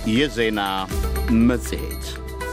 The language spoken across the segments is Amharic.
የዜና መጽሔት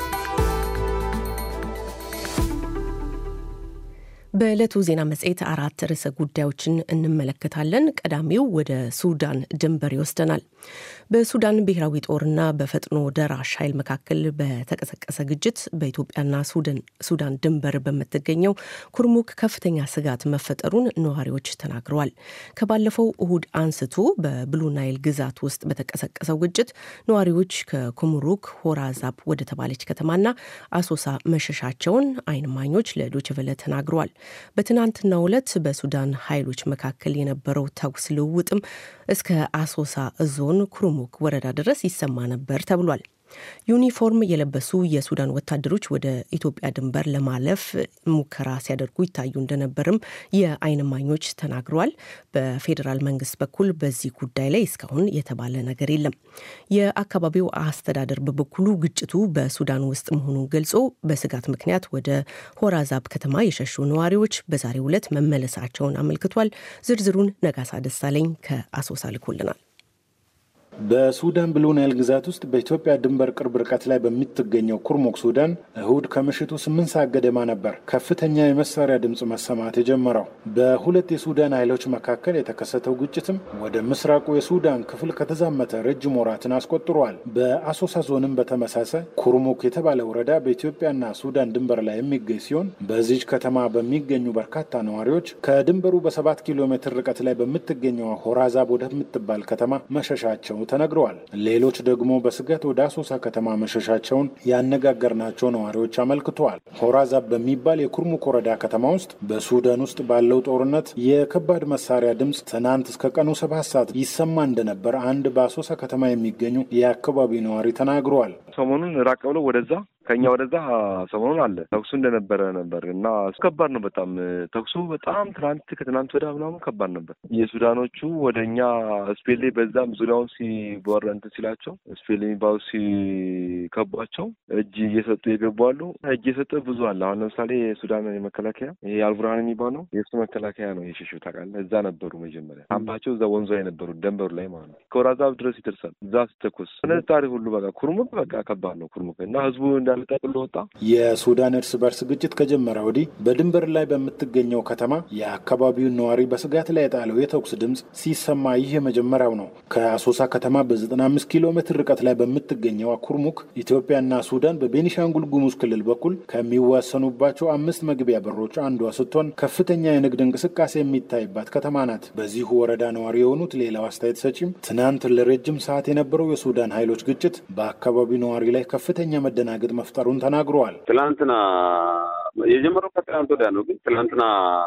በዕለቱ ዜና መጽሔት አራት ርዕሰ ጉዳዮችን እንመለከታለን። ቀዳሚው ወደ ሱዳን ድንበር ይወስደናል። በሱዳን ብሔራዊ ጦርና በፈጥኖ ደራሽ ኃይል መካከል በተቀሰቀሰ ግጭት በኢትዮጵያና ሱዳን ድንበር በምትገኘው ኩርሙክ ከፍተኛ ስጋት መፈጠሩን ነዋሪዎች ተናግረዋል። ከባለፈው እሁድ አንስቶ በብሉ ናይል ግዛት ውስጥ በተቀሰቀሰው ግጭት ነዋሪዎች ከኩምሩክ ሆራዛብ ወደ ተባለች ከተማና አሶሳ መሸሻቸውን አይን እማኞች ለዶችቨለ ተናግረዋል። በትናንትናው ዕለት በሱዳን ኃይሎች መካከል የነበረው ተኩስ ልውውጥም እስከ አሶሳ ዞን ኩርሙክ ወረዳ ድረስ ይሰማ ነበር ተብሏል። ዩኒፎርም የለበሱ የሱዳን ወታደሮች ወደ ኢትዮጵያ ድንበር ለማለፍ ሙከራ ሲያደርጉ ይታዩ እንደነበርም የዓይን እማኞች ተናግረዋል። በፌዴራል መንግስት በኩል በዚህ ጉዳይ ላይ እስካሁን የተባለ ነገር የለም። የአካባቢው አስተዳደር በበኩሉ ግጭቱ በሱዳን ውስጥ መሆኑን ገልጾ በስጋት ምክንያት ወደ ሆራዛብ ከተማ የሸሹ ነዋሪዎች በዛሬው ዕለት መመለሳቸውን አመልክቷል። ዝርዝሩን ነጋሳ ደሳለኝ ከአሶሳ ልኮልናል። በሱዳን ብሉ ናይል ግዛት ውስጥ በኢትዮጵያ ድንበር ቅርብ ርቀት ላይ በምትገኘው ኩርሙክ ሱዳን እሁድ ከምሽቱ ስምንት ሰዓት ገደማ ነበር ከፍተኛ የመሳሪያ ድምፅ መሰማት የጀመረው። በሁለት የሱዳን ኃይሎች መካከል የተከሰተው ግጭትም ወደ ምስራቁ የሱዳን ክፍል ከተዛመተ ረጅም ወራትን አስቆጥሯል። በአሶሳ ዞንም በተመሳሳይ ኩርሙክ የተባለ ወረዳ በኢትዮጵያና ሱዳን ድንበር ላይ የሚገኝ ሲሆን በዚች ከተማ በሚገኙ በርካታ ነዋሪዎች ከድንበሩ በሰባት ኪሎ ሜትር ርቀት ላይ በምትገኘው ሆራዛብ ወደምትባል ከተማ መሸሻቸው ተነግረዋል። ሌሎች ደግሞ በስጋት ወደ አሶሳ ከተማ መሸሻቸውን ያነጋገርናቸው ነዋሪዎች አመልክተዋል። ሆራዛብ በሚባል የኩርሙክ ወረዳ ከተማ ውስጥ በሱዳን ውስጥ ባለው ጦርነት የከባድ መሳሪያ ድምፅ ትናንት እስከ ቀኑ ሰባት ሰዓት ይሰማ እንደነበር አንድ በአሶሳ ከተማ የሚገኙ የአካባቢው ነዋሪ ተናግረዋል። ሰሞኑን ራቅ ብሎ ወደዛ ከኛ ወደዛ ሰሞኑን አለ ተኩሱ እንደነበረ ነበር እና ከባድ ነው በጣም ተኩሱ በጣም ትናንት ከትናንት ወደ ምናምን ከባድ ነበር። የሱዳኖቹ ወደ እኛ ስፔሌ በዛም ዙሪያውን ሲወረ እንትን ሲላቸው ስፔሌ የሚባሉ ሲከቧቸው እጅ እየሰጡ የገቡ አሉ። እጅ የሰጠ ብዙ አለ። አሁን ለምሳሌ የሱዳን መከላከያ ይሄ አልቡርሃን የሚባለው የእሱ መከላከያ ነው የሸሹ ታውቃለህ። እዛ ነበሩ መጀመሪያ ካምፓቸው እዛ ወንዙ ላይ ነበሩ ደንበሩ ላይ ማለት ነው። ከወራዛብ ድረስ ይደርሳል። እዛ ስተኩስ ነጣሪ ሁሉ በቃ ኩርሙክ በቃ ከባድ ነው ኩርሙክ እና ህዝቡ እንዳለ ጠቅሎ ወጣ። የሱዳን እርስ በርስ ግጭት ከጀመረ ወዲህ በድንበር ላይ በምትገኘው ከተማ የአካባቢውን ነዋሪ በስጋት ላይ የጣለው የተኩስ ድምፅ ሲሰማ ይህ የመጀመሪያው ነው። ከአሶሳ ከተማ በ95 ኪሎ ሜትር ርቀት ላይ በምትገኘው ኩርሙክ ኢትዮጵያና ሱዳን በቤኒሻንጉል ጉሙዝ ክልል በኩል ከሚዋሰኑባቸው አምስት መግቢያ በሮች አንዷ ስትሆን ከፍተኛ የንግድ እንቅስቃሴ የሚታይባት ከተማ ናት። በዚሁ ወረዳ ነዋሪ የሆኑት ሌላው አስተያየት ሰጪም ትናንት ለረጅም ሰዓት የነበረው የሱዳን ኃይሎች ግጭት በአካባቢው ነዋሪ ላይ ከፍተኛ መደናገጥ መፍጠሩን ተናግረዋል። ትላንትና የጀመረው ከትላንት ወዲያ ነው፣ ግን ትላንትና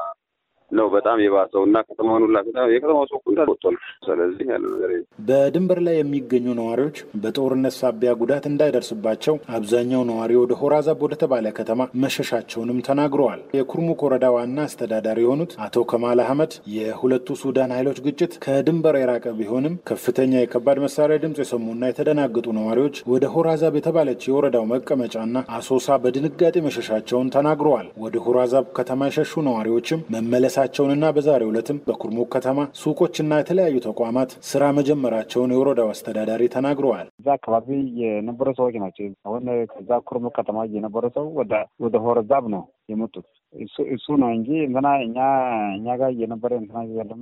ነው በጣም የባሰው እና ከተማውን ሁላ የከተማው ሰው እንዳለ ወጥቷል። ስለዚህ ያለ ነገር በድንበር ላይ የሚገኙ ነዋሪዎች በጦርነት ሳቢያ ጉዳት እንዳይደርስባቸው አብዛኛው ነዋሪ ወደ ሆራዛብ ወደ ተባለ ከተማ መሸሻቸውንም ተናግረዋል። የኩርሙክ ወረዳ ዋና አስተዳዳሪ የሆኑት አቶ ከማል አህመድ የሁለቱ ሱዳን ኃይሎች ግጭት ከድንበር የራቀ ቢሆንም ከፍተኛ የከባድ መሳሪያ ድምፅ የሰሙና የተደናገጡ ነዋሪዎች ወደ ሆራዛብ የተባለች የወረዳው መቀመጫና አሶሳ በድንጋጤ መሸሻቸውን ተናግረዋል። ወደ ሆራዛብ ከተማ የሸሹ ነዋሪዎችም መመለሳ ቸውንና በዛሬው ዕለትም በኩርሙክ ከተማ ሱቆችና የተለያዩ ተቋማት ስራ መጀመራቸውን የወረዳው አስተዳዳሪ ተናግረዋል። እዛ አካባቢ የነበሩ ሰዎች ናቸው። አሁን ከዛ ኩርሙክ ከተማ የነበረ ሰው ወደ ሆረዛብ ነው የመጡት። እሱ ነው እንጂ እንትና እኛ እኛ ጋር የነበረ እንትና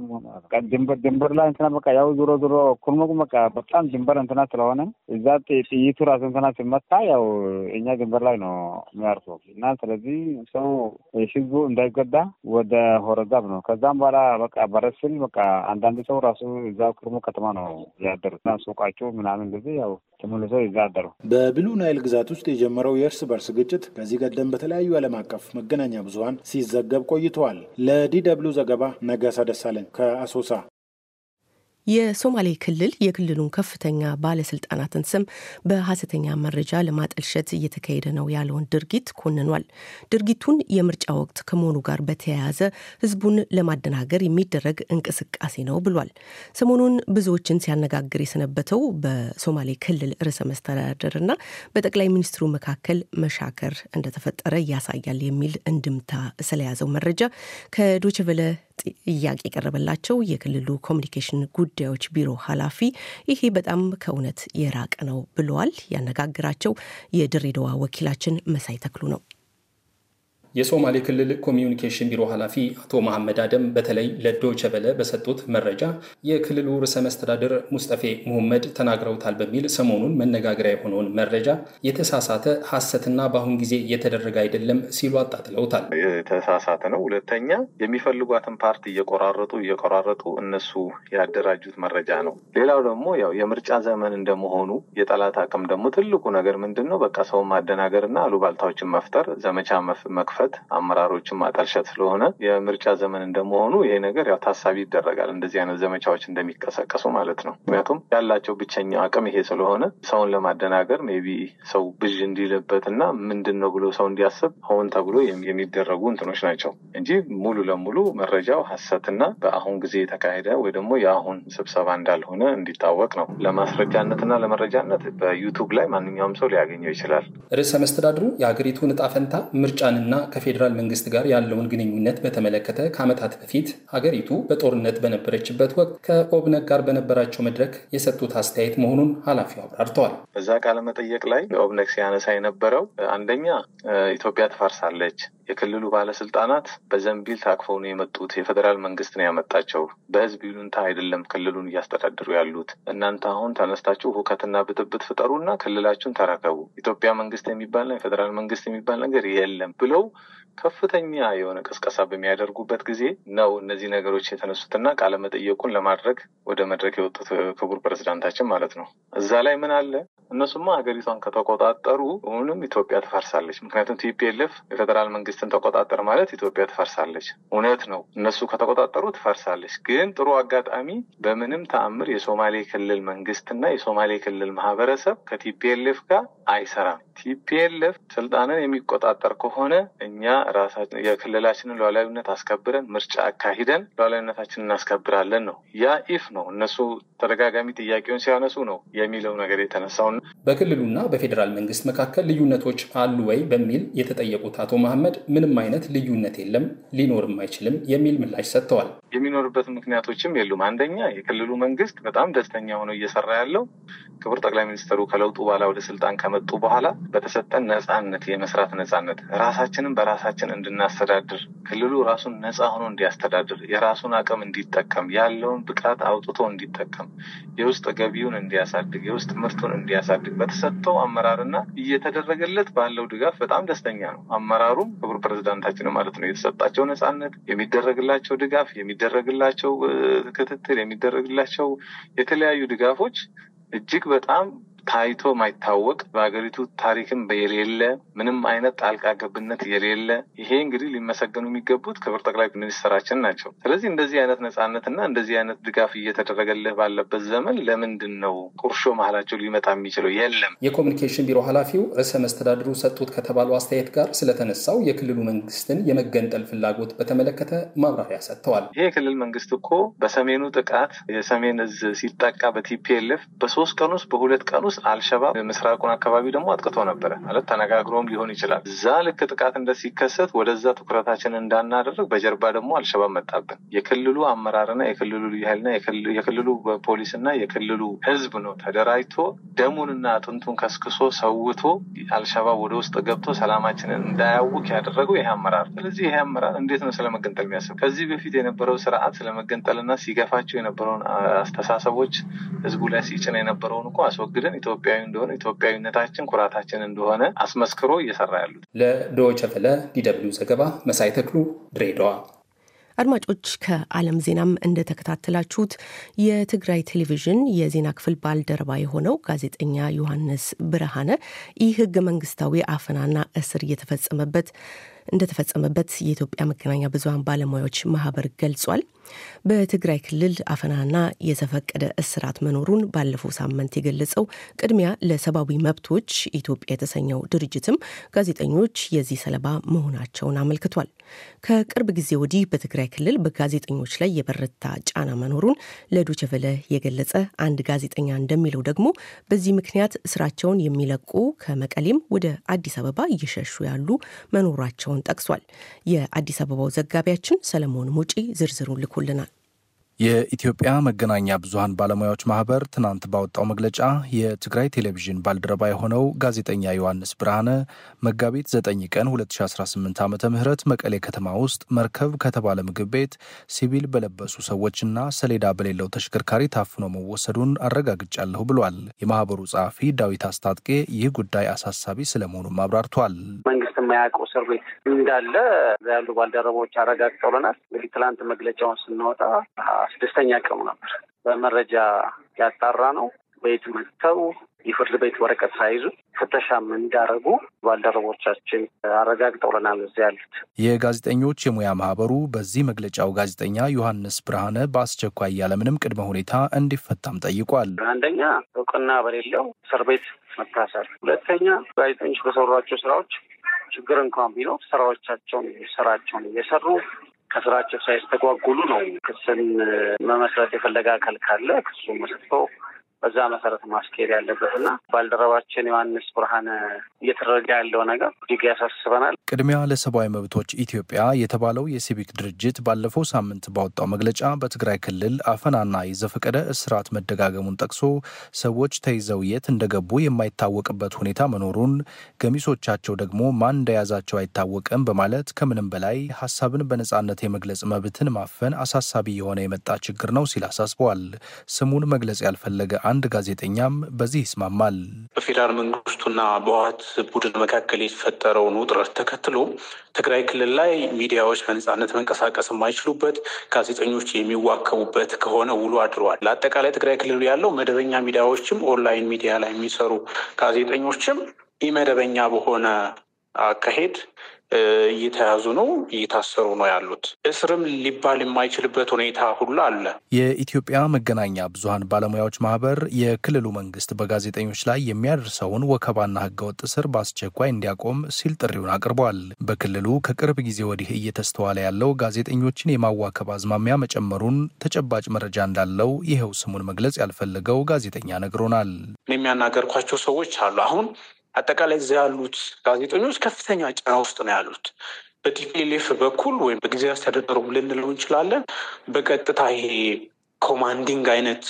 ድንበር ድንበር ላይ እንትና በቃ ያው ዞሮ ዞሮ ኩርሙክ በቃ በጣም ድንበር እንትና ስለሆነ እዛ ጥይቱ ራሱ እንትና ሲመታ ያው እኛ ድንበር ላይ ነው የሚያርፈው እና ስለዚህ ሰው ህዝቡ እንዳይጎዳ ወደ ሆረዛብ ነው። ከዛም በኋላ በቃ በረስል በቃ አንዳንድ ሰው ራሱ እዛ ኩርሙክ ከተማ ነው ያደሩት እና ሱቃቸው ምናምን እንደዚህ ያው ተመልሶ እዛ አደሩ። በብሉ ናይል ግዛት ውስጥ የጀመረው የእርስ በርስ ግጭት ከዚህ ቀደም በተለያዩ ዓለም አቀፍ መገናኛ ብዙኃን ሲዘገብ ቆይተዋል። ለዲ ደብልዩ ዘገባ ነጋሳ ደሳለኝ ከአሶሳ። የሶማሌ ክልል የክልሉን ከፍተኛ ባለስልጣናትን ስም በሀሰተኛ መረጃ ለማጠልሸት እየተካሄደ ነው ያለውን ድርጊት ኮንኗል። ድርጊቱን የምርጫ ወቅት ከመሆኑ ጋር በተያያዘ ሕዝቡን ለማደናገር የሚደረግ እንቅስቃሴ ነው ብሏል። ሰሞኑን ብዙዎችን ሲያነጋግር የሰነበተው በሶማሌ ክልል ርዕሰ መስተዳደርና በጠቅላይ ሚኒስትሩ መካከል መሻከር እንደተፈጠረ ያሳያል የሚል እንድምታ ስለያዘው መረጃ ከዶችቨለ ጥያቄ የቀረበላቸው የክልሉ ኮሚኒኬሽን ጉዳዮች ቢሮ ኃላፊ ይሄ በጣም ከእውነት የራቀ ነው ብለዋል። ያነጋግራቸው የድሬዳዋ ወኪላችን መሳይ ተክሉ ነው። የሶማሌ ክልል ኮሚዩኒኬሽን ቢሮ ኃላፊ አቶ መሐመድ አደም በተለይ ለዶይቼ ቬለ በሰጡት መረጃ የክልሉ ርዕሰ መስተዳድር ሙስጠፌ ሙሐመድ ተናግረውታል በሚል ሰሞኑን መነጋገሪያ የሆነውን መረጃ የተሳሳተ ሐሰትና በአሁን ጊዜ እየተደረገ አይደለም ሲሉ አጣጥለውታል። የተሳሳተ ነው። ሁለተኛ የሚፈልጓትን ፓርቲ እየቆራረጡ እየቆራረጡ እነሱ ያደራጁት መረጃ ነው። ሌላው ደግሞ ያው የምርጫ ዘመን እንደመሆኑ የጠላት አቅም ደግሞ ትልቁ ነገር ምንድን ነው? በቃ ሰውን ማደናገር እና አሉባልታዎችን መፍጠር፣ ዘመቻ መክፈት አመራሮችን ማጠልሸት ስለሆነ የምርጫ ዘመን እንደመሆኑ ይሄ ነገር ያው ታሳቢ ይደረጋል። እንደዚህ አይነት ዘመቻዎች እንደሚቀሰቀሱ ማለት ነው። ምክንያቱም ያላቸው ብቸኛው አቅም ይሄ ስለሆነ ሰውን ለማደናገር ሜይ ቢ ሰው ብዥ እንዲልበት እና ምንድን ነው ብሎ ሰው እንዲያስብ ሆን ተብሎ የሚደረጉ እንትኖች ናቸው እንጂ ሙሉ ለሙሉ መረጃው ሀሰትና በአሁን ጊዜ የተካሄደ ወይ ደግሞ የአሁን ስብሰባ እንዳልሆነ እንዲታወቅ ነው። ለማስረጃነትና ለመረጃነት በዩቱብ ላይ ማንኛውም ሰው ሊያገኘው ይችላል። ርዕሰ መስተዳድሩ የሀገሪቱን እጣ ፈንታ ምርጫንና ከፌዴራል መንግስት ጋር ያለውን ግንኙነት በተመለከተ ከዓመታት በፊት ሀገሪቱ በጦርነት በነበረችበት ወቅት ከኦብነግ ጋር በነበራቸው መድረክ የሰጡት አስተያየት መሆኑን ኃላፊው አብራርተዋል። በዛ ቃለ መጠየቅ ላይ ኦብነግ ሲያነሳ የነበረው አንደኛ ኢትዮጵያ ትፈርሳለች፣ የክልሉ ባለስልጣናት በዘንቢል ታቅፈው ነው የመጡት፣ የፌዴራል መንግስት ነው ያመጣቸው፣ በህዝብ ይሉንታ አይደለም ክልሉን እያስተዳደሩ ያሉት። እናንተ አሁን ተነስታችሁ ሁከትና ብጥብጥ ፍጠሩና ክልላችሁን ተረከቡ፣ ኢትዮጵያ መንግስት የሚባልና የፌዴራል መንግስት የሚባል ነገር የለም ብለው ከፍተኛ የሆነ ቅስቀሳ በሚያደርጉበት ጊዜ ነው እነዚህ ነገሮች የተነሱትና ቃለመጠየቁን ለማድረግ ወደ መድረክ የወጡት ክቡር ፕሬዚዳንታችን ማለት ነው። እዛ ላይ ምን አለ? እነሱማ ሀገሪቷን ከተቆጣጠሩ አሁንም ኢትዮጵያ ትፈርሳለች። ምክንያቱም ቲፒኤልኤፍ የፌዴራል መንግስትን ተቆጣጠር ማለት ኢትዮጵያ ትፈርሳለች። እውነት ነው፣ እነሱ ከተቆጣጠሩ ትፈርሳለች። ግን ጥሩ አጋጣሚ በምንም ተአምር የሶማሌ ክልል መንግስትና የሶማሌ ክልል ማህበረሰብ ከቲፒኤልኤፍ ጋር አይሰራም። ቲፒኤልኤፍ ስልጣንን የሚቆጣጠር ከሆነ እኛ ራሳችን የክልላችንን ሉዓላዊነት አስከብረን ምርጫ አካሂደን ሉዓላዊነታችንን እናስከብራለን ነው። ያ ኢፍ ነው እነሱ ተደጋጋሚ ጥያቄውን ሲያነሱ ነው የሚለው ነገር የተነሳውን በክልሉና በፌዴራል መንግስት መካከል ልዩነቶች አሉ ወይ በሚል የተጠየቁት አቶ መሐመድ ምንም አይነት ልዩነት የለም፣ ሊኖርም አይችልም የሚል ምላሽ ሰጥተዋል። የሚኖርበት ምክንያቶችም የሉም። አንደኛ የክልሉ መንግስት በጣም ደስተኛ ሆነው እየሰራ ያለው ክቡር ጠቅላይ ሚኒስትሩ ከለውጡ በኋላ ወደ ስልጣን ከመጡ በኋላ በተሰጠን ነጻነት የመስራት ነጻነት ራሳችንን በራሳችን እንድናስተዳድር ክልሉ ራሱን ነጻ ሆኖ እንዲያስተዳድር የራሱን አቅም እንዲጠቀም ያለውን ብቃት አውጥቶ እንዲጠቀም የውስጥ ገቢውን እንዲያሳድግ የውስጥ ምርቱን እንዲያሳድግ በተሰጠው አመራርና እየተደረገለት ባለው ድጋፍ በጣም ደስተኛ ነው። አመራሩም ክቡር ፕሬዚዳንታችን ማለት ነው። የተሰጣቸው ነጻነት፣ የሚደረግላቸው ድጋፍ፣ የሚደረግላቸው ክትትል፣ የሚደረግላቸው የተለያዩ ድጋፎች እጅግ በጣም ታይቶ ማይታወቅ በሀገሪቱ ታሪክም የሌለ ምንም አይነት ጣልቃ ገብነት የሌለ ይሄ እንግዲህ ሊመሰገኑ የሚገቡት ክብር ጠቅላይ ሚኒስትራችን ናቸው። ስለዚህ እንደዚህ አይነት ነጻነትና እንደዚህ አይነት ድጋፍ እየተደረገልህ ባለበት ዘመን ለምንድን ነው ቁርሾ መሀላቸው ሊመጣ የሚችለው? የለም። የኮሚኒኬሽን ቢሮ ኃላፊው ርዕሰ መስተዳድሩ ሰጡት ከተባለው አስተያየት ጋር ስለተነሳው የክልሉ መንግስትን የመገንጠል ፍላጎት በተመለከተ ማብራሪያ ሰጥተዋል። ይሄ የክልል መንግስት እኮ በሰሜኑ ጥቃት የሰሜን እዝ ሲጠቃ በቲፒኤልኤፍ በሶስት ቀን ውስጥ በሁለት ቀን ውስጥ አልሸባብ ምስራቁን አካባቢ ደግሞ አጥቅቶ ነበረ ማለት ተነጋግሮም ሊሆን ይችላል። እዛ ልክ ጥቃት እንደ ሲከሰት ወደዛ ትኩረታችን እንዳናደርግ በጀርባ ደግሞ አልሸባብ መጣብን። የክልሉ አመራርና የክልሉ ልዩ ኃይልና የክልሉ ፖሊስና የክልሉ ህዝብ ነው ተደራጅቶ ደሙንና አጥንቱን ከስክሶ ሰውቶ አልሸባብ ወደ ውስጥ ገብቶ ሰላማችንን እንዳያውክ ያደረገው ይሄ አመራር። ስለዚህ ይሄ አመራር እንዴት ነው ስለመገንጠል የሚያስብ? ከዚህ በፊት የነበረው ስርዓት ስለመገንጠልና ሲገፋቸው የነበረውን አስተሳሰቦች ህዝቡ ላይ ሲጭን የነበረውን እኮ አስወግደን ኢትዮጵያዊ እንደሆነ ኢትዮጵያዊነታችን ኩራታችን እንደሆነ አስመስክሮ እየሰራ ያሉት። ለዶይቼ ቬለ ዲደብሊው ዘገባ መሳይ ተክሉ ድሬዳዋ። አድማጮች ከዓለም ዜናም እንደተከታተላችሁት የትግራይ ቴሌቪዥን የዜና ክፍል ባልደረባ የሆነው ጋዜጠኛ ዮሐንስ ብርሃነ ይህ ህገ መንግስታዊ አፈናና እስር እየተፈጸመበት እንደተፈጸመበት የኢትዮጵያ መገናኛ ብዙኃን ባለሙያዎች ማህበር ገልጿል። በትግራይ ክልል አፈናና የተፈቀደ እስራት መኖሩን ባለፈው ሳምንት የገለጸው ቅድሚያ ለሰብአዊ መብቶች ኢትዮጵያ የተሰኘው ድርጅትም ጋዜጠኞች የዚህ ሰለባ መሆናቸውን አመልክቷል። ከቅርብ ጊዜ ወዲህ በትግራይ ክልል በጋዜጠኞች ላይ የበረታ ጫና መኖሩን ለዶቸቨለ የገለጸ አንድ ጋዜጠኛ እንደሚለው ደግሞ በዚህ ምክንያት ስራቸውን የሚለቁ ከመቀሌም ወደ አዲስ አበባ እየሸሹ ያሉ መኖራቸውን መሆናቸውን ጠቅሷል። የአዲስ አበባው ዘጋቢያችን ሰለሞን ሙጪ ዝርዝሩን ልኮልናል። የኢትዮጵያ መገናኛ ብዙኃን ባለሙያዎች ማህበር ትናንት ባወጣው መግለጫ የትግራይ ቴሌቪዥን ባልደረባ የሆነው ጋዜጠኛ ዮሐንስ ብርሃነ መጋቢት 9 ቀን 2018 ዓ ም መቀሌ ከተማ ውስጥ መርከብ ከተባለ ምግብ ቤት ሲቪል በለበሱ ሰዎችና ሰሌዳ በሌለው ተሽከርካሪ ታፍኖ መወሰዱን አረጋግጫለሁ ብሏል። የማህበሩ ጸሐፊ ዳዊት አስታጥቄ ይህ ጉዳይ አሳሳቢ ስለመሆኑም አብራርቷል። መንግስት የማያውቀው እስር ቤት እንዳለ ያሉ ባልደረቦች አረጋግጠውልናል። እንግዲህ ትላንት መግለጫውን ስናወጣ ስድስተኛ ቀኑ ነበር። በመረጃ ያጣራ ነው። ቤት መጥተው የፍርድ ቤት ወረቀት ሳይዙ ፍተሻም እንዳረጉ ባልደረቦቻችን አረጋግጠውልናል። እዚያ ያሉት የጋዜጠኞች የሙያ ማህበሩ በዚህ መግለጫው ጋዜጠኛ ዮሐንስ ብርሃነ በአስቸኳይ ያለምንም ቅድመ ሁኔታ እንዲፈታም ጠይቋል። አንደኛ እውቅና በሌለው እስር ቤት መታሰር፣ ሁለተኛ ጋዜጠኞች በሰሯቸው ስራዎች ችግር እንኳን ቢኖር ስራዎቻቸውን ስራቸውን እየሰሩ ከስራቸው ሳይስተጓጉሉ ነው ክስን መመስረት የፈለገ አካል ካለ ክሱ መስርቶ በዛ መሰረት ማስኬድ ያለበት እና ባልደረባችን ዮሐንስ ብርሃነ እየተደረገ ያለው ነገር እጅግ ያሳስበናል። ቅድሚያ ለሰብአዊ መብቶች ኢትዮጵያ የተባለው የሲቪክ ድርጅት ባለፈው ሳምንት ባወጣው መግለጫ በትግራይ ክልል አፈናና የዘፈቀደ እስራት መደጋገሙን ጠቅሶ ሰዎች ተይዘው የት እንደገቡ የማይታወቅበት ሁኔታ መኖሩን፣ ገሚሶቻቸው ደግሞ ማን እንደያዛቸው አይታወቅም በማለት ከምንም በላይ ሀሳብን በነጻነት የመግለጽ መብትን ማፈን አሳሳቢ የሆነ የመጣ ችግር ነው ሲል አሳስበዋል። ስሙን መግለጽ ያልፈለገ አንድ ጋዜጠኛም በዚህ ይስማማል። በፌዴራል መንግስቱና በህወሓት ቡድን መካከል የተፈጠረውን ውጥረት ተከትሎ ትግራይ ክልል ላይ ሚዲያዎች በነጻነት መንቀሳቀስ የማይችሉበት፣ ጋዜጠኞች የሚዋከቡበት ከሆነ ውሎ አድረዋል። ለአጠቃላይ ትግራይ ክልል ያለው መደበኛ ሚዲያዎችም ኦንላይን ሚዲያ ላይ የሚሰሩ ጋዜጠኞችም ኢመደበኛ በሆነ አካሄድ እየተያዙ ነው፣ እየታሰሩ ነው ያሉት። እስርም ሊባል የማይችልበት ሁኔታ ሁሉ አለ። የኢትዮጵያ መገናኛ ብዙኃን ባለሙያዎች ማህበር የክልሉ መንግስት በጋዜጠኞች ላይ የሚያደርሰውን ወከባና ህገወጥ እስር በአስቸኳይ እንዲያቆም ሲል ጥሪውን አቅርቧል። በክልሉ ከቅርብ ጊዜ ወዲህ እየተስተዋለ ያለው ጋዜጠኞችን የማዋከብ አዝማሚያ መጨመሩን ተጨባጭ መረጃ እንዳለው ይኸው ስሙን መግለጽ ያልፈለገው ጋዜጠኛ ነግሮናል። የሚያናገርኳቸው ሰዎች አሉ አሁን አጠቃላይ እዚያ ያሉት ጋዜጠኞች ከፍተኛ ጫና ውስጥ ነው ያሉት። በቲፒኤልኤፍ በኩል ወይም በጊዜ አስተዳደሩ ልንለው እንችላለን። በቀጥታ ይሄ ኮማንዲንግ አይነት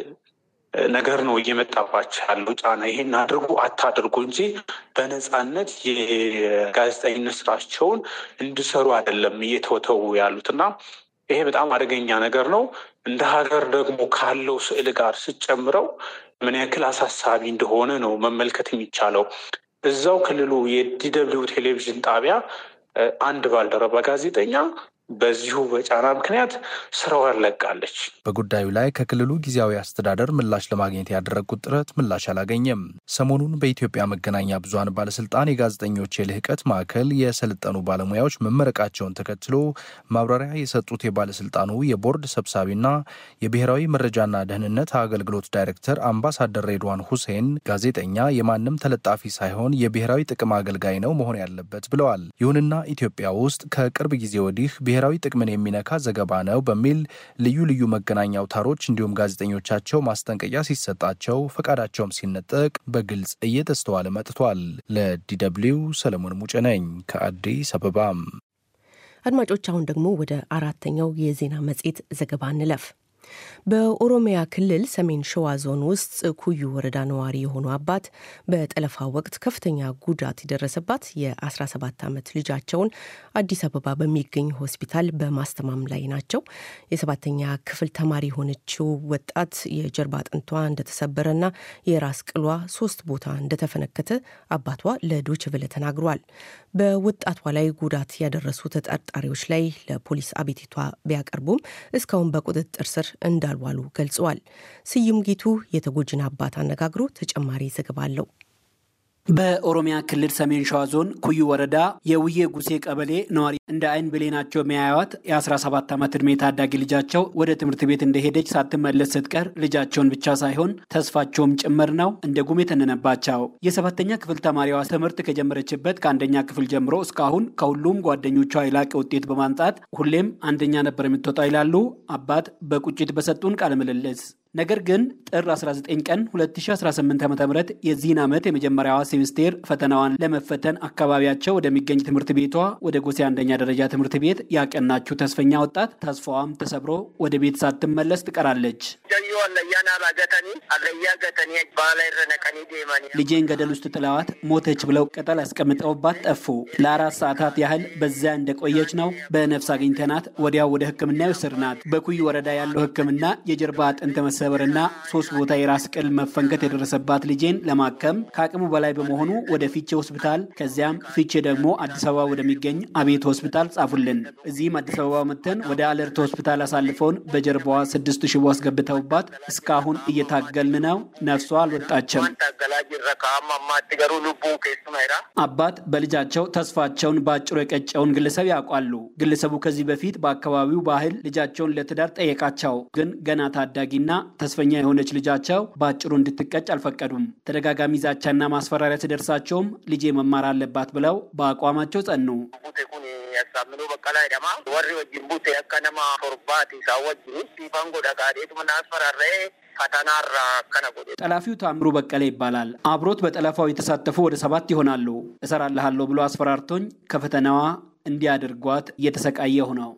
ነገር ነው እየመጣባቸው ያለው ጫና። ይሄን አድርጉ አታድርጉ እንጂ በነፃነት የጋዜጠኝነት ስራቸውን እንዲሰሩ አይደለም እየተወተው ያሉት እና ይሄ በጣም አደገኛ ነገር ነው። እንደ ሀገር ደግሞ ካለው ስዕል ጋር ስጨምረው ምን ያክል አሳሳቢ እንደሆነ ነው መመልከት የሚቻለው። እዛው ክልሉ የዲደብሊው ቴሌቪዥን ጣቢያ አንድ ባልደረባ ጋዜጠኛ በዚሁ በጫና ምክንያት ስራዋን ለቃለች። በጉዳዩ ላይ ከክልሉ ጊዜያዊ አስተዳደር ምላሽ ለማግኘት ያደረግኩት ጥረት ምላሽ አላገኘም። ሰሞኑን በኢትዮጵያ መገናኛ ብዙኃን ባለስልጣን የጋዜጠኞች የልህቀት ማዕከል የሰለጠኑ ባለሙያዎች መመረቃቸውን ተከትሎ ማብራሪያ የሰጡት የባለስልጣኑ የቦርድ ሰብሳቢና የብሔራዊ መረጃና ደህንነት አገልግሎት ዳይሬክተር አምባሳደር ሬድዋን ሁሴን ጋዜጠኛ የማንም ተለጣፊ ሳይሆን የብሔራዊ ጥቅም አገልጋይ ነው መሆን ያለበት ብለዋል። ይሁንና ኢትዮጵያ ውስጥ ከቅርብ ጊዜ ወዲህ ብሔራዊ ጥቅምን የሚነካ ዘገባ ነው በሚል ልዩ ልዩ መገናኛ አውታሮች እንዲሁም ጋዜጠኞቻቸው ማስጠንቀቂያ ሲሰጣቸው ፈቃዳቸውም ሲነጠቅ በግልጽ እየተስተዋለ መጥቷል። ለዲደብሊው ሰለሞን ሙጬ ነኝ ከአዲስ አበባም። አድማጮች፣ አሁን ደግሞ ወደ አራተኛው የዜና መጽሔት ዘገባ እንለፍ። በኦሮሚያ ክልል ሰሜን ሸዋ ዞን ውስጥ ኩዩ ወረዳ ነዋሪ የሆኑ አባት በጠለፋ ወቅት ከፍተኛ ጉዳት የደረሰባት የ17 ዓመት ልጃቸውን አዲስ አበባ በሚገኝ ሆስፒታል በማስተማም ላይ ናቸው። የሰባተኛ ክፍል ተማሪ የሆነችው ወጣት የጀርባ አጥንቷ እንደተሰበረና የራስ ቅሏ ሶስት ቦታ እንደተፈነከተ አባቷ ለዶችቨለ ተናግሯል። በወጣቷ ላይ ጉዳት ያደረሱ ተጠርጣሪዎች ላይ ለፖሊስ አቤቱታ ቢያቀርቡም እስካሁን በቁጥጥር ስር እንዳልዋሉ ገልጸዋል። ስዩም ጌቱ የተጎጂን አባት አነጋግሮ ተጨማሪ ዘገባ አለው። በኦሮሚያ ክልል ሰሜን ሸዋ ዞን ኩዩ ወረዳ የውዬ ጉሴ ቀበሌ ነዋሪ እንደ አይን ብሌናቸው የሚያዩዋት የ17 ዓመት ዕድሜ ታዳጊ ልጃቸው ወደ ትምህርት ቤት እንደሄደች ሳትመለስ ስትቀር ልጃቸውን ብቻ ሳይሆን ተስፋቸውም ጭምር ነው እንደ ጉም የተነነባቸው። የሰባተኛ ክፍል ተማሪዋ ትምህርት ከጀመረችበት ከአንደኛ ክፍል ጀምሮ እስካሁን ከሁሉም ጓደኞቿ የላቀ ውጤት በማምጣት ሁሌም አንደኛ ነበር የምትወጣው ይላሉ አባት በቁጭት በሰጡን ቃለ ምልልስ። ነገር ግን ጥር 19 ቀን 2018 ዓ ም የዚህን ዓመት የመጀመሪያዋ ሴሚስቴር ፈተናዋን ለመፈተን አካባቢያቸው ወደሚገኝ ትምህርት ቤቷ ወደ ጎሴ አንደኛ ደረጃ ትምህርት ቤት ያቀናችው ተስፈኛ ወጣት ተስፋዋም ተሰብሮ ወደ ቤት ሳትመለስ ትቀራለች። ልጄን ገደል ውስጥ ጥለዋት ሞተች ብለው ቅጠል አስቀምጠውባት ጠፉ። ለአራት ሰዓታት ያህል በዚያ እንደቆየች ነው በነፍስ አግኝተናት ወዲያው ወደ ሕክምና የወሰድናት። በኩይ ወረዳ ያለው ሕክምና የጀርባ አጥንት መሰበርና ሶስት ቦታ የራስ ቅል መፈንከት የደረሰባት ልጄን ለማከም ከአቅሙ በላይ በመሆኑ ወደ ፊቼ ሆስፒታል ከዚያም ፊቼ ደግሞ አዲስ አበባ ወደሚገኝ አቤት ሆስፒታል ጻፉልን። እዚህም አዲስ አበባ መተን ወደ አለርት ሆስፒታል አሳልፈውን በጀርባዋ ስድስት ሽቦ አስገብተውባት እስካሁን እየታገልን ነው። ነፍሷ አልወጣችም። አባት በልጃቸው ተስፋቸውን በአጭሩ የቀጨውን ግለሰብ ያውቋሉ። ግለሰቡ ከዚህ በፊት በአካባቢው ባህል ልጃቸውን ለትዳር ጠየቃቸው። ግን ገና ታዳጊና ተስፈኛ የሆነች ልጃቸው በአጭሩ እንድትቀጭ አልፈቀዱም። ተደጋጋሚ ዛቻና ማስፈራሪያ ሲደርሳቸውም ልጄ መማር አለባት ብለው በአቋማቸው ጸኑ። ያሳምኑ በቀላ ደማ ወሪ ወጅን ቡቴ አካ ነማ ቶርባቲ ሳወጅኒ ሲፋንጎ ደጋዴቱ ምናስፈራረ ፈተናራ ከነ ጎዴ ጠላፊው ታምሩ በቀለ ይባላል። አብሮት በጠለፋው የተሳተፉ ወደ ሰባት ይሆናሉ። እሰራልሃለሁ ብሎ አስፈራርቶኝ ከፈተናዋ እንዲያደርጓት እየተሰቃየሁ ነው።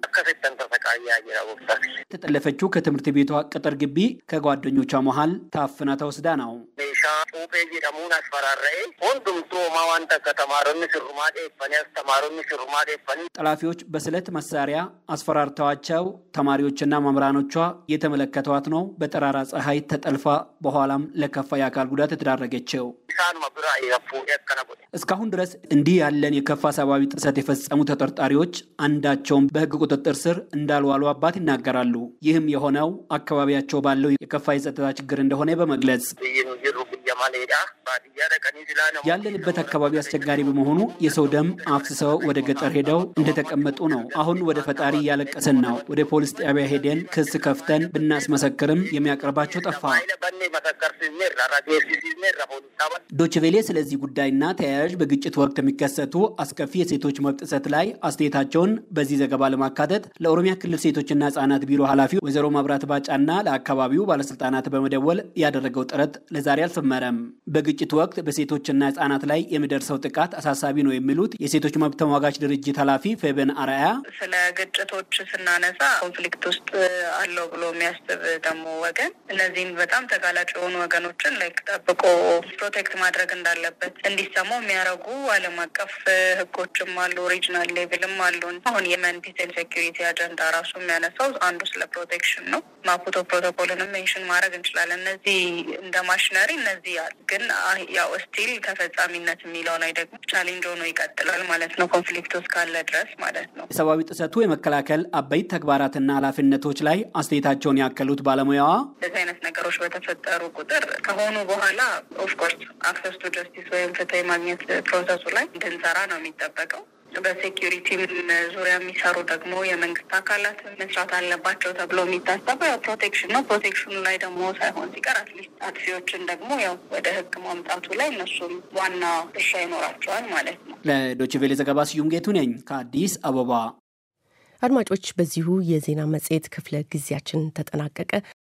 የተጠለፈችው ከትምህርት ቤቷ ቅጥር ግቢ ከጓደኞቿ መሃል ታፍና ተወስዳ ነው። ሜሻ ጩጴ jedhamuun asfararra'e hundumtuu homaa waan takka tamaaronni sirrumaa dheeffanii as tamaaronni sirrumaa dheeffanii ጠላፊዎች በስለት መሳሪያ አስፈራርተዋቸው ተማሪዎችና መምህራኖቿ የተመለከቷት ነው በጠራራ ፀሐይ ተጠልፋ በኋላም ለከፋ የአካል ጉዳት የተዳረገችው። isaanuma biraa fuudhee akkana godhe. እስካሁን ድረስ እንዲህ ያለን የከፋ ሰብአዊ ጥሰት የፈጸሙ ተጠርጣሪዎች አንዳቸውም በሕግ ቁጥጥር ስር እንዳልዋሉ አባት ይናገራሉ። ይህም የሆነው አካባቢያቸው ባለው የከፋ የጸጥታ ችግር እንደሆነ በመግለጽ Biyyi nu jirru biyya maleedha. Baadiyyaa dhaqanii silaa namoonni ያለንበት አካባቢ አስቸጋሪ በመሆኑ የሰው ደም አፍስሰው ወደ ገጠር ሄደው እንደተቀመጡ ነው። አሁን ወደ ፈጣሪ እያለቀስን ነው። ወደ ፖሊስ ጣቢያ ሄደን ክስ ከፍተን ብናስመሰክርም የሚያቀርባቸው ጠፋ። Baay'ina bannee masakkarsiisneerra rageessisiisneerra poolisaa ዶችቬሌ ስለዚህ ጉዳይና ተያያዥ በግጭት ወቅት የሚከሰቱ አስከፊ የሴቶች መብት ጥሰት ላይ አስተያየታቸውን በዚህ ዘገባ ለማካተት ለኦሮሚያ ክልል ሴቶችና ሕጻናት ቢሮ ኃላፊ ወይዘሮ መብራት ባጫና ለአካባቢው ባለስልጣናት በመደወል ያደረገው ጥረት ለዛሬ አልሰመረም። በግጭት ወቅት በሴቶችና ሕጻናት ላይ የሚደርሰው ጥቃት አሳሳቢ ነው የሚሉት የሴቶች መብት ተሟጋች ድርጅት ኃላፊ ፌበን አርአያ ስለ ግጭቶች ስናነሳ ኮንፍሊክት ውስጥ አለው ብሎ የሚያስብ ደግሞ ወገን እነዚህም በጣም ተጋላጭ የሆኑ ወገኖችን ላይክ ጠብቆ ፕሮቴክት ማድረግ እንዳለበት እንዲሰሙ የሚያደርጉ ዓለም አቀፍ ህጎችም አሉ፣ ሪጅናል ሌቭልም አሉ። አሁን የመን ፒስ ኤንድ ሴኪሪቲ አጀንዳ ራሱ የሚያነሳው አንዱ ስለ ፕሮቴክሽን ነው። ማፑቶ ፕሮቶኮልንም ሜንሽን ማድረግ እንችላለን። እነዚህ እንደ ማሽነሪ እነዚህ አሉ፣ ግን አህ- ያው ስቲል ተፈጻሚነት የሚለው ላይ ደግሞ ቻሌንጅ ሆኖ ይቀጥላል ማለት ነው፣ ኮንፍሊክት ውስጥ ካለ ድረስ ማለት ነው። የሰብአዊ ጥሰቱ የመከላከል አበይት ተግባራትና ኃላፊነቶች ላይ አስተያየታቸውን ያከሉት ባለሙያዋ እንደዚህ አይነት ነገሮች በተፈጠሩ ቁጥር ከሆኑ በኋላ ኦፍኮርስ አክሰስ ቱ ጀስቲስ ወይም ፍትህ የማግኘት ፕሮሰሱ ላይ እንድንሰራ ነው የሚጠበቀው። በሴኪሪቲም ዙሪያ የሚሰሩ ደግሞ የመንግስት አካላት መስራት አለባቸው ተብሎ የሚታሰበው ያው ፕሮቴክሽን ነው። ፕሮቴክሽኑ ላይ ደግሞ ሳይሆን ሲቀር አትሊስት አጥፊዎችን ደግሞ ያው ወደ ህግ ማምጣቱ ላይ እነሱም ዋና ድርሻ ይኖራቸዋል ማለት ነው። ለዶችቬሌ ዘገባ ስዩም ጌቱ ነኝ ከአዲስ አበባ። አድማጮች፣ በዚሁ የዜና መጽሔት ክፍለ ጊዜያችን ተጠናቀቀ።